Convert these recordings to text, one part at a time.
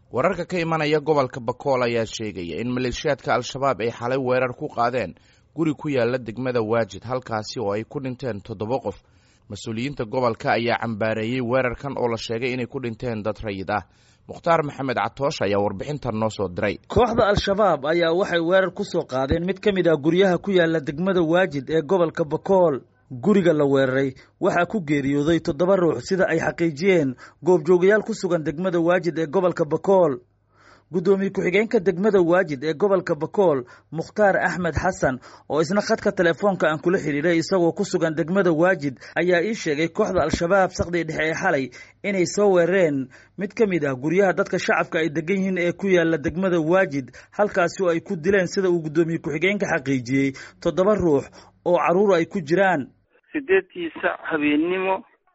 wararka ka imanaya gobolka bakool ayaa sheegaya in maleeshiyaadka al-shabaab ay xalay weerar ku qaadeen guri ku yaala degmada waajid halkaasi oo ay ku dhinteen toddoba qof mas-uuliyiinta gobolka ayaa cambaareeyey weerarkan oo la sheegay inay ku dhinteen dad rayid ah mukhtaar maxamed catoosh ayaa warbixintan noo soo diray kooxda al-shabaab ayaa waxay weerar ku soo qaadeen mid ka mid ah guryaha ku yaala degmada waajid ee gobolka bakool guriga la weeraray waxaa ku geeriyooday toddoba ruux sida ay xaqiijiyeen goobjoogayaal ku sugan degmada waajid ee gobolka bakool guddoomiye ku-xigeenka degmada waajid ee gobolka bakool mukhtaar axmed xasan oo isna khadka telefoonka aan kula xidhiiray isagoo ku sugan degmada waajid ayaa ii sheegay kooxda al-shabaab saqdii dhexe ee xalay inay soo weerareen mid ka mid ah guryaha dadka shacabka ay degan yihiin ee ku yaala degmada waajid halkaasi oo ay ku dileen sida uu guddoomiye ku-xigeenka xaqiijiyey toddoba ruux oo carruur ay ku jiraan sideedkii sac habeennimo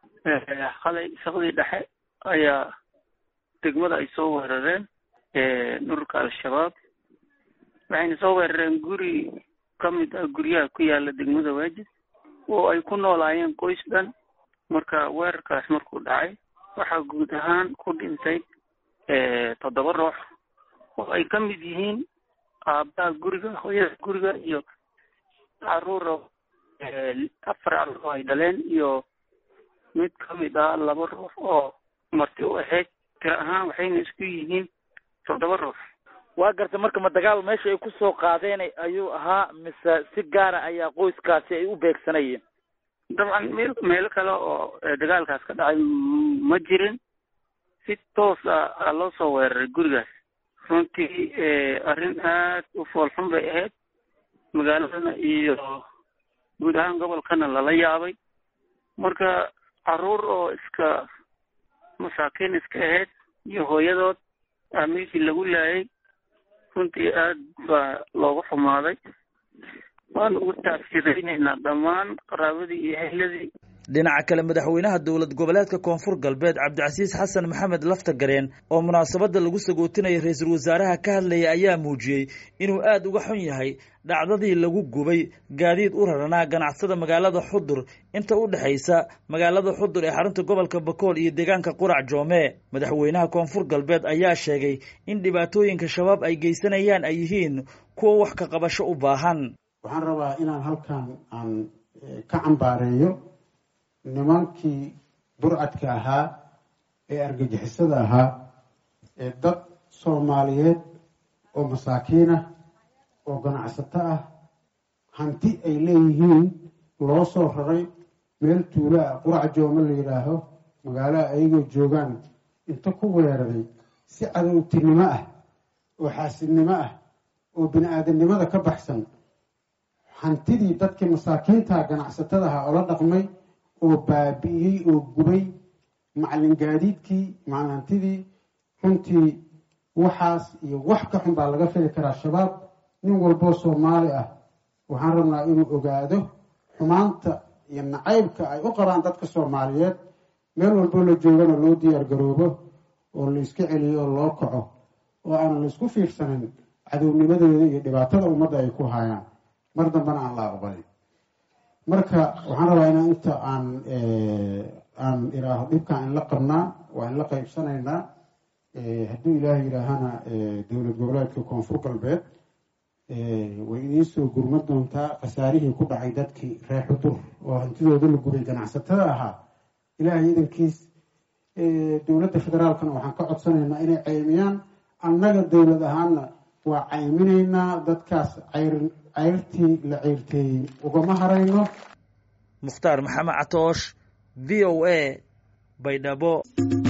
qalay saqdii dhexe ayaa degmada ay soo weerareen dhulka al-shabaab waxayna soo weerareen guri ka mid ah guryaha ku yaala degmada waajid oo ay ku noolaayeen qoys dhan marka weerarkaas markuu dhacay waxaa guud ahaan ku dhintay toddoba ruux oo ay ka mid yihiin aabaha guriga hooyada guriga iyo caruura afar caruur oo ay dhaleen iyo mid ka mid ah laba ruux oo marti u ahayd tira ahaan waxayna isku yihiin toddoba ruux waa garta marka ma dagaal meesha ay ku soo qaadeen ayuu ahaa mise si gaara ayaa qoyskaasi ay u beegsanayeen dabcan meel meelo kale oo dagaalkaas ka dhacay ma jirin si toos ah loo soo weeraray gurigaas runtii arrin aad u foolxun bay ahayd magaaladana iyo guud ahaan gobolkana lala yaabay marka caruur oo iska masaakiin iska ahayd iyo hooyadood aa meeshii lagu laayay runtii aad baa loogu xumaaday waanu ugu taafsiraynaynaa dhammaan qaraabadii iyo ehladii dhinaca kale madaxweynaha dowlad goboleedka koonfur galbeed cabdicasiis xasan maxamed laftagareen oo munaasabadda lagu sagootinaya ra-iisul wasaaraha ka hadlayay ayaa muujiyey inuu aada uga xun yahay dhacdadii lagu gubay gaadiid u raranaa ganacsada magaalada xudur inta u dhexaysa magaalada xudur ee xarunta gobolka bakool iyo deegaanka qurac joome madaxweynaha koonfur galbeed ayaa sheegay in dhibaatooyinka shabaab ay geysanayaan ay yihiin kuwa wax ka qabasho u baahan waxaan rabaa inaan halkan aan ka cambaareeyo nimankii burcadka ahaa ee argagixisada ahaa ee dad soomaaliyeed oo masaakiin ah oo ganacsato ah hanti ay leeyihiin loo soo raray meel tuulo ah qurac joome la yidhaaho magaalaha ayagoo joogaan inta ku weeraray si cadowtinimo ah oo xaasidnimo ah oo bini aadamnimada ka baxsan hantidii dadkii masaakiinta ganacsatada ahaa oo la dhaqmay oo baabi'iyey oo gubay macalin gaadiidkii macalintidii runtii waxaas iyo wax ka xun baa laga fili karaa shabaab nin walboo soomaali ah waxaan rabnaa inuu ogaado xumaanta iyo nacaybka ay u qabaan dadka soomaaliyeed meel walboo la joogana loo diyaar garoobo oo la iska celiyo oo loo kaco oo aanan la isku fiirsanin cadownimadooda iyo dhibaatada ummadda ay ku haayaan mar dambena aan la aqbalin marka waxaan rabaa inaan inta aan aan iraaho dhibkaan in la qabnaa waa in la qaybsanaynaa hadduu ilaahay yidhaahana dowlad goboleedka koonfur galbeed way idiin soo gurma doontaa khasaarihii ku dhacay dadkii reer xudur oo hantidooda la gubay ganacsatada ahaa ilaahay idankiis dowladda federaalkana waxaan ka codsanaynaa inay ceymiyaan annaga dowlad ahaana waa cayminaynaa dadkaas cayr cayrtii la ceyrteeyey ugama harayno mukhtaar maxamed catoosh v o a baydhabo